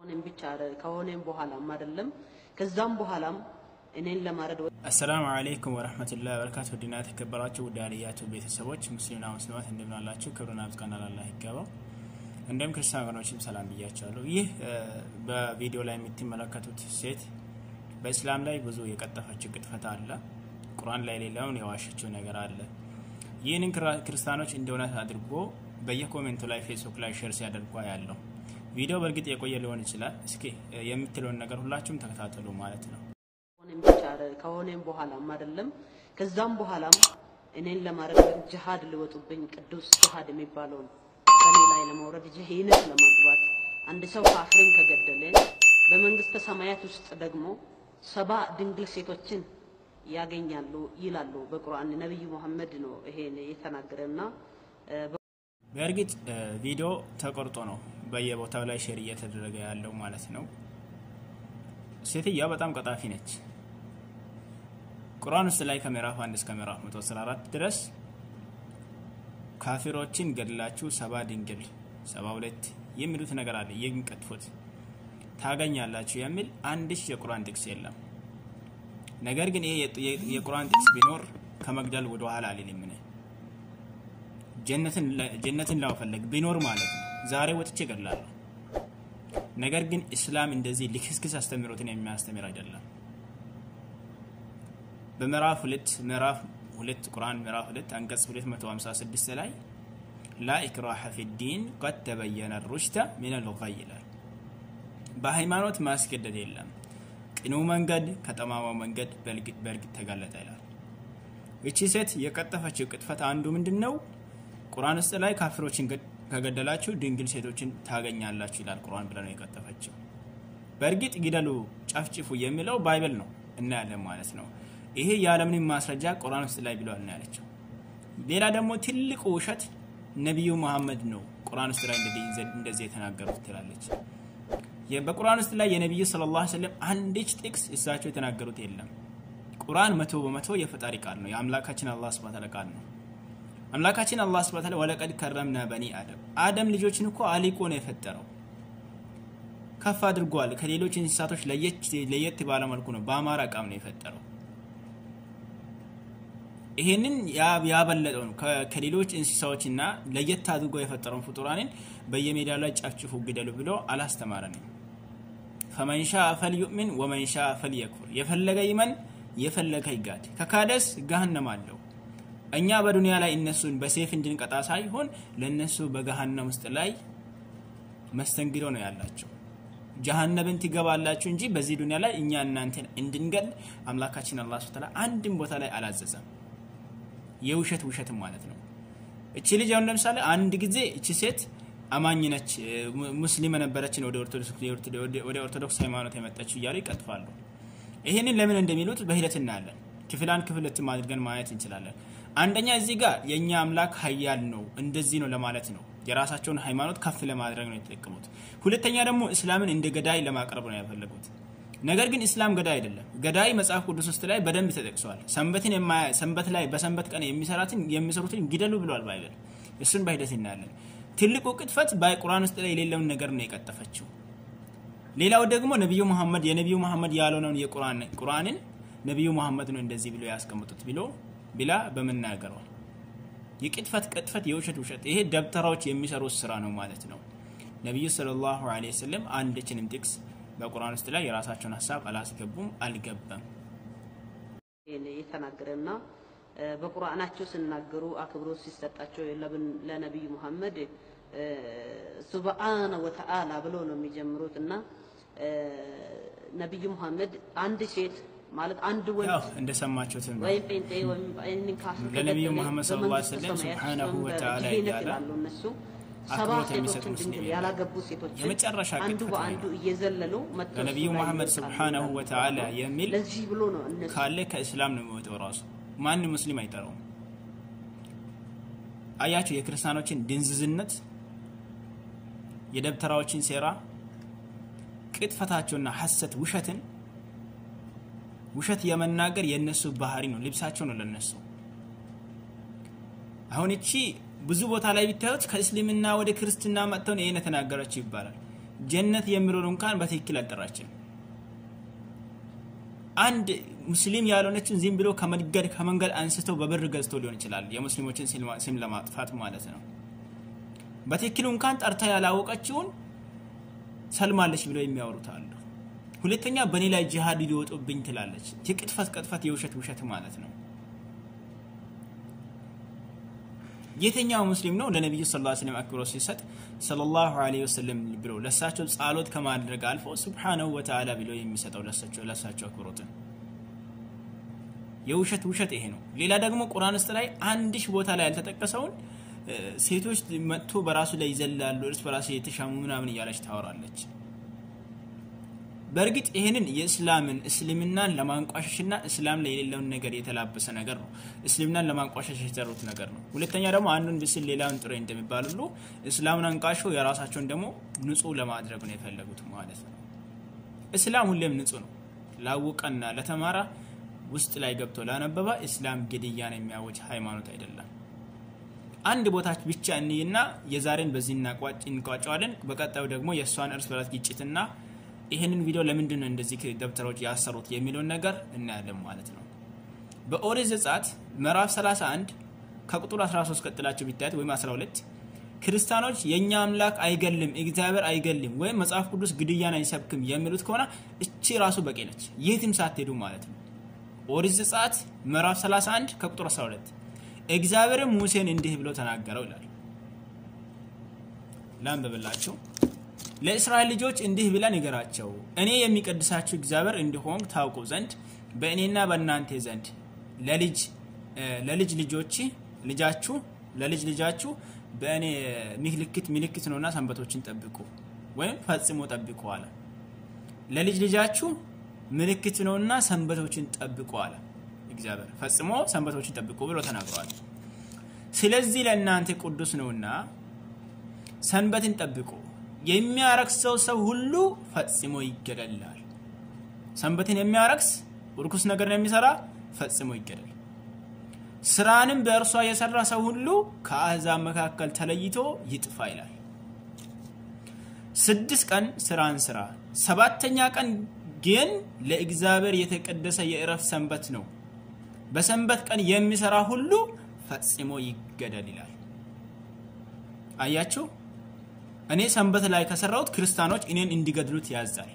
እኔም ብቻ ከሆነም በኋላም አይደለም ከዛም በኋላም እኔን ለማረድ አሰላሙ አለይኩም ወረህመቱላሂ ወበረካቱ ውድና የተከበራችሁ ውድ አልያቱ ቤተሰቦች ሙስሊምና ሙስሊማት እንደምን አላችሁ? ክብርና ምስጋና ለአላህ ይገባው። እንደም ክርስቲያን ወገኖችም ሰላም ብያቸዋለሁ። ይህ በቪዲዮ ላይ የምትመለከቱት ሴት በእስላም ላይ ብዙ የቀጠፈችው ቅጥፈት አለ። ቁርአን ላይ ሌላውን የዋሸችው ነገር አለ። ይህንን ክርስቲያኖች እንደ እውነት አድርጎ በየኮሜንቱ ላይ ፌስቡክ ላይ ሼር ሲያደርጓ ያለው ቪዲዮ በእርግጥ የቆየ ሊሆን ይችላል። እስኪ የምትለውን ነገር ሁላችሁም ተከታተሉ ማለት ነው። ከሆነም ብቻ ከሆነም በኋላም አይደለም ከዛም በኋላም እኔን ለማረድ ጅሃድ ሊወጡብኝ ቅዱስ ጅሃድ የሚባለውን በእኔ ላይ ለመውረድ ጀሂነት ለማግባት አንድ ሰው ካፍርን ከገደለ በመንግስተ ሰማያት ውስጥ ደግሞ ሰባ ድንግል ሴቶችን ያገኛሉ ይላሉ በቁርአን ነቢዩ መሐመድ ነው ይሄን የተናገረና በእርግጥ ቪዲዮ ተቆርጦ ነው በየቦታው ላይ ሼር እየተደረገ ያለው ማለት ነው። ሴትዮዋ በጣም ቀጣፊ ነች። ቁርአን ውስጥ ላይ ከምዕራፍ 1 እስከ ምዕራፍ 114 ድረስ ካፊሮችን ገድላችሁ ሰባ ድንግል ሰባ ሁለት የሚሉት ነገር አለ። የሚቀጥፉት ታገኛላችሁ የሚል አንድሽ የቁርአን ጥቅስ የለም። ነገር ግን ይሄ የቁርአን ጥቅስ ቢኖር ከመግደል ወደ ኋላ አልልም። እኔ ጀነትን ለመፈለግ ቢኖር ማለት ነው ዛሬ ወጥቼ እገድላለሁ። ነገር ግን እስላም እንደዚህ ልክስክስ አስተምህሮትን የሚያስተምር አይደለም። በምዕራፍ ሁለት ምዕራፍ ሁለት ቁርአን ምዕራፍ ሁለት አንቀጽ 256 ላይ ላ ኢክራሀ ፊዲን ቀድ ተበየነ ሩሽተ ሚነል ገይ ይላል። በሃይማኖት ማስገደድ የለም ቅኑ መንገድ ከጠማማው መንገድ በእርግጥ ተጋለጠ ይላል። እቺ ሴት የቀጠፈችው ቅጥፈት አንዱ ምንድን ነው? ቁርአን ውስጥ ላይ ካፊሮችን ከገደላችሁ ድንግል ሴቶችን ታገኛላችሁ ይላል ቁርአን ብለ ነው የቀጠፈችው። በእርግጥ ግደሉ፣ ጨፍጭፉ የሚለው ባይብል ነው እናያለን ማለት ነው። ይሄ የዓለምንም ማስረጃ ቁርአን ውስጥ ላይ ብለዋል ነው ያለችው። ሌላ ደግሞ ትልቁ ውሸት ነቢዩ መሐመድ ነው ቁርአን ውስጥ ላይ እንደዚህ የተናገሩት ትላለች። በቁርአን ውስጥ ላይ የነቢዩ ሰለላሁ ዐለይሂ ወሰለም አንዲች ጥቅስ እሳቸው የተናገሩት የለም። ቁርአን መቶ በመቶ የፈጣሪ ቃል ነው፣ የአምላካችን አላህ ሱብሓነሁ ወተዓላ ቃል ነው። አምላካችን አላህ ሱብሓነሁ ወተዓላ ወለቀድ ከረምና በኒ አደም አደም ልጆችን እኮ አሊቆ ነው የፈጠረው፣ ከፍ አድርጓል። ከሌሎች እንስሳቶች ለየት ባለ መልኩ ነው በአማራ ቃም ነው የፈጠረው። ይሄንን ያበለጠው ነው ከሌሎች እንስሳዎችና ለየት አድርጎ የፈጠረውን ፍጡራንን በየሜዳው ላይ ጨፍጭፉ ግደሉ ብሎ አላስተማረንም። ፈመንሻ ፈልዩእምን ወመንሻ ፈልየክፉር፣ የፈለገ ይመን የፈለገ ይጋድ፣ ከካደስ ገሃነም አለው። እኛ በዱንያ ላይ እነሱን በሴፍ እንድንቀጣ ሳይሆን ለእነሱ በገሃነም ውስጥ ላይ መስተንግዶ ነው ያላቸው። ጀሃነብን ትገባላችሁ እንጂ በዚህ ዱንያ ላይ እኛ እናንተን እንድንገል አምላካችን አላህ ሱብሓነሁ ወተዓላ አንድም ቦታ ላይ አላዘዘም። የውሸት ውሸትም ማለት ነው። እቺ ልጅ አሁን ለምሳሌ አንድ ጊዜ እቺ ሴት አማኝ ነች፣ ሙስሊም ነበረችን ወደ ኦርቶዶክስ ሃይማኖት የመጣችው እያሉ ይቀጥፋሉ። ይህንን ለምን እንደሚሉት በሂደት እናያለን። ክፍል አንድ ክፍል ሁለትም አድርገን ማየት እንችላለን። አንደኛ እዚህ ጋር የእኛ አምላክ ሀያል ነው እንደዚህ ነው ለማለት ነው። የራሳቸውን ሃይማኖት ከፍ ለማድረግ ነው የተጠቀሙት። ሁለተኛ ደግሞ እስላምን እንደ ገዳይ ለማቅረብ ነው ያፈለጉት። ነገር ግን እስላም ገዳይ አይደለም። ገዳይ መጽሐፍ ቅዱስ ውስጥ ላይ በደንብ ተጠቅሷል። ሰንበትን ሰንበት ላይ በሰንበት ቀን የሚሰራትን የሚሰሩትን ግደሉ ብሏል ባይብል። እሱን በሂደት እናያለን። ትልቁ ቅጥፈት በቁርአን ውስጥ ላይ የሌለውን ነገር ነው የቀጠፈችው። ሌላው ደግሞ ነቢዩ መሐመድ የነቢዩ መሐመድ ያልሆነውን የቁርአንን ነቢዩ መሐመድ ነው እንደዚህ ብሎ ያስቀምጡት ብሎ ብላ በመናገሯ የቅጥፈት ቅጥፈት፣ የውሸት ውሸት። ይሄ ደብተራዎች የሚሰሩት ስራ ነው ማለት ነው። ነቢዩ ሰለላሁ ዐለይሂ ወሰለም አንድችንም ጥቅስ በቁርአን ውስጥ ላይ የራሳቸውን ሀሳብ አላስገቡም፣ አልገባም። የተናገረና በቁርአናቸው ሲናገሩ አክብሮት ሲሰጣቸው ለነቢዩ መሐመድ ሱብሃነ ወተዓላ ብሎ ነው የሚጀምሩት እና ነቢዩ መሐመድ አንድ ሴት ማለት አንድ ወንድ እንደሰማችሁት ወይም ጴንጤ ወይም ካፍር ለነቢዩ መሐመድ ሰለላሁ ዐለይሂ ወሰለም ሱብሃነሁ ወተዓላ እያለ እነሱ ሰባ አክብሮት ሴቶችን የሚሰጥ ሙስሊም ድንግል የለም። ያላገቡ ሴቶችን የመጨረሻ አንዱ ቅጥፈት በአንዱ እየዘለሉ መጥተው ለነቢዩ እሱ ላይ መሐመድ ይወጣሉ ሱብሃነሁ ይላሉ። ወተዓላ የሚል ለዚህ ብሎ ነው እነሱ ካለ ከእስላም ነው የሚወጣው። ራሱ ማንም ሙስሊም አይጠራውም። አያቸው የክርስቲያኖችን ድንዝዝነት፣ የደብተራዎችን ሴራ፣ ቅጥፈታቸውና ሐሰት ውሸትን ውሸት የመናገር የነሱ ባህሪ ነው፣ ልብሳቸው ነው ለነሱ። አሁን እቺ ብዙ ቦታ ላይ ቢታዩት ከእስልምና ወደ ክርስትና መጥተው ነው ይሄን የተናገረችው ይባላል። ጀነት የሚለውን እንኳን በትክክል አልጠራችም። አንድ ሙስሊም ያልሆነችን ዝም ብሎ ከመንገድ ከመንገድ አንስተው በብር ገዝቶ ሊሆን ይችላል የሙስሊሞችን ስም ለማጥፋት ማለት ነው። በትክክሉ እንኳን ጠርታ ያላወቀችውን ሰልማለች ብለው የሚያወሩት አሉ። ሁለተኛ በእኔ ላይ ጂሃድ ሊወጡብኝ ትላለች። የቅጥፈት ቅጥፈት፣ የውሸት ውሸት ማለት ነው። የትኛው ሙስሊም ነው ለነቢዩ ሰለላሁ ዐለይሂ ወሰለም አክብሮት ሲሰጥ ሰለላሁ ዐለይሂ ወሰለም ብሎ ለሳቸው ጸሎት ከማድረግ አልፎ ሱብሓነሁ ወተዓላ ብሎ የሚሰጠው ለሳቸው ለሳቸው አክብሮትን የውሸት ውሸት ይሄ ነው። ሌላ ደግሞ ቁርአን ውስጥ ላይ አንድ ሺህ ቦታ ላይ ያልተጠቀሰውን ሴቶች መጥቶ በራሱ ላይ ይዘላሉ፣ እርስ በራሱ የተሻሙ ምናምን እያለች ታወራለች። በእርግጥ ይህንን የእስላምን እስልምናን ለማንቋሸሽና እስላም ላይ የሌለውን ነገር የተላበሰ ነገር ነው። እስልምናን ለማንቋሸሽ የሰሩት ነገር ነው። ሁለተኛ ደግሞ አንዱን ብስል ሌላውን ጥሬ እንደሚባል ሁሉ እስላምን አንቋሾ የራሳቸውን ደግሞ ንጹህ ለማድረግ ነው የፈለጉት ማለት ነው። እስላም ሁሌም ንጹህ ነው። ላወቀና ለተማራ ውስጥ ላይ ገብቶ ላነበባ እስላም ግድያን የሚያወጅ ሃይማኖት አይደለም። አንድ ቦታች ብቻ እንይና የዛሬን በዚህ እንቋጨዋለን። በቀጣዩ ደግሞ የእሷን እርስ በርስ ግጭትና ይህንን ቪዲዮ ለምንድን ነው እንደዚህ ደብተሮች ያሰሩት የሚለውን ነገር እናያለን ማለት ነው። በኦሪት ዘጸአት ምዕራፍ 31 ከቁጥር 13 ቀጥላቸው ቢታያት ወይም 12 ክርስቲያኖች የእኛ አምላክ አይገልም፣ እግዚአብሔር አይገልም ወይም መጽሐፍ ቅዱስ ግድያን አይሰብክም የሚሉት ከሆነ እቺ ራሱ በቂ ነች፣ የትም ሳትሄዱ ማለት ነው። ኦሪት ዘጸአት ምዕራፍ 31 ከቁጥር 12 እግዚአብሔርም ሙሴን እንዲህ ብሎ ተናገረው ይላል። ላንብብላችሁ። ለእስራኤል ልጆች እንዲህ ብለህ ንገራቸው፣ እኔ የሚቀድሳችሁ እግዚአብሔር እንዲሆን ታውቁ ዘንድ በእኔና በእናንተ ዘንድ ለልጅ ለልጅ ልጆች ልጃችሁ ለልጅ ልጃችሁ በእኔ ምልክት ምልክት ነውና ሰንበቶችን ጠብቁ ወይም ፈጽሞ ጠብቁ አለ። ለልጅ ልጃችሁ ምልክት ነውና ሰንበቶችን ጠብቁ አለ እግዚአብሔር። ፈጽሞ ሰንበቶችን ጠብቁ ብሎ ተናግረዋል። ስለዚህ ለእናንተ ቅዱስ ነውና ሰንበትን ጠብቁ የሚያረክሰው ሰው ሁሉ ፈጽሞ ይገደላል። ሰንበትን የሚያረክስ ርኩስ ነገር የሚሰራ ፈጽሞ ይገደል። ስራንም በእርሷ የሰራ ሰው ሁሉ ከአሕዛብ መካከል ተለይቶ ይጥፋ ይላል። ስድስት ቀን ስራን ስራ፣ ሰባተኛ ቀን ግን ለእግዚአብሔር የተቀደሰ የእረፍት ሰንበት ነው። በሰንበት ቀን የሚሰራ ሁሉ ፈጽሞ ይገደል ይላል። አያችሁ። እኔ ሰንበት ላይ ከሰራሁት ክርስቲያኖች እኔን እንዲገድሉት ያዛል።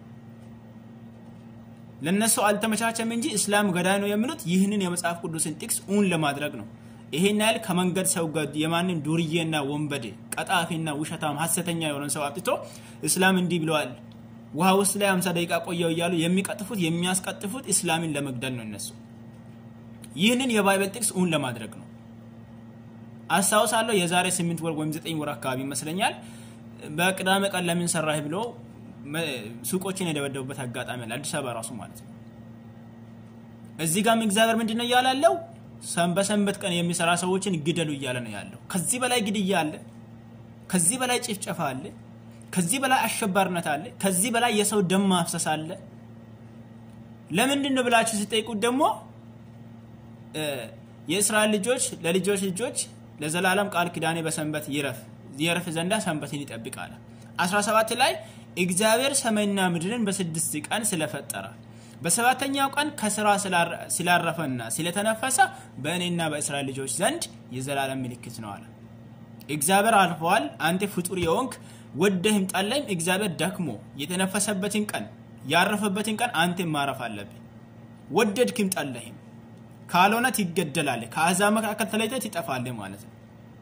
ለነሱ አልተመቻቸም እንጂ እስላም ገዳይ ነው የሚሉት ይህንን የመጽሐፍ ቅዱስን ጥቅስ ኡን ለማድረግ ነው። ይሄን ያህል ከመንገድ ሰው የማንም ዱርዬና ወንበዴ ቀጣፊና ውሸታም ሀሰተኛ የሆነን ሰው አምጥቶ እስላም እንዲህ ብለዋል፣ ውሃ ውስጥ ላይ 50 ደቂቃ ቆየው እያሉ የሚቀጥፉት የሚያስቀጥፉት እስላምን ለመግደል ነው እነሱ። ይህንን የባይበል ጥቅስ ኡን ለማድረግ ነው። አስታውሳለሁ የዛሬ ስምንት ወር ወይም ዘጠኝ ወር አካባቢ ይመስለኛል በቅዳሜ ቀን ለምን ሰራህ ብሎ ሱቆችን የደበደቡበት አጋጣሚ አለ፣ አዲስ አበባ ራሱ ማለት ነው። እዚህ ጋም እግዚአብሔር ምንድን ነው እያለ ያለው? በሰንበት ቀን የሚሰራ ሰዎችን ግደሉ እያለ ነው ያለው። ከዚህ በላይ ግድያ አለ፣ ከዚህ በላይ ጭፍጨፋ አለ፣ ከዚህ በላይ አሸባሪነት አለ፣ ከዚህ በላይ የሰው ደም ማፍሰስ አለ። ለምንድን ነው ብላችሁ ሲጠይቁት ደግሞ የእስራኤል ልጆች ለልጆች ልጆች ለዘላለም ቃል ኪዳኔ በሰንበት ይረፍ ይረፍ ዘንዳ ሰንበትን ይጠብቃል። 17 ላይ እግዚአብሔር ሰማይና ምድርን በስድስት ቀን ስለፈጠረ በሰባተኛው ቀን ከስራ ስላረፈና ስለተነፈሰ በእኔና በእስራኤል ልጆች ዘንድ የዘላለም ምልክት ነው አለ። እግዚአብሔር አልፈዋል። አንተ ፍጡር የሆንክ ወደህም ጠላይም እግዚአብሔር ደክሞ የተነፈሰበትን ቀን ያረፈበትን ቀን አንተ ማረፍ አለብህ። ወደድክም ጠላህም ካልሆነ ትገደላለህ፣ ከአሕዛብ መካከል ተለይተህ ትጠፋለህ ማለት ነው።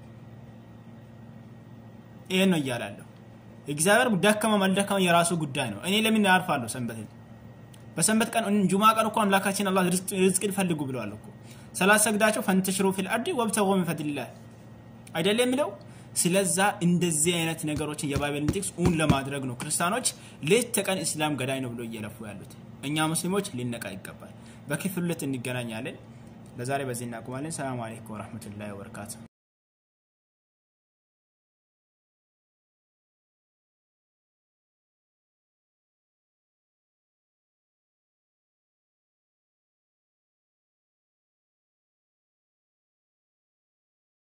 ይሄን ነው እያላለሁ። እግዚአብሔር ደከመ አልደከመ የራሱ ጉዳይ ነው። እኔ ለምን ያርፋለሁ ሰንበትን? በሰንበት ቀን ጁማ ቀን እኮ አምላካችን አላህ ርዝቅን ፈልጉ ብለዋል እኮ ስላሰግዳቸው ፈንተሽሩ ፊል አርዲ ወብተጉ ሚን ፈድሊላህ አይደል የሚለው። ስለዛ እንደዚህ አይነት ነገሮችን የባይበልን ጥቅስ ኡን ለማድረግ ነው ክርስቲያኖች ሌት ተቀን እስላም ገዳይ ነው ብሎ እየለፉ ያሉት። እኛ ሙስሊሞች ሊነቃ ይገባል። በክፍል ሁለት እንገናኛለን። ለዛሬ በዚህ እናቁማለን። ሰላም አለይኩም ወረህመቱላሂ ወበረካቱ።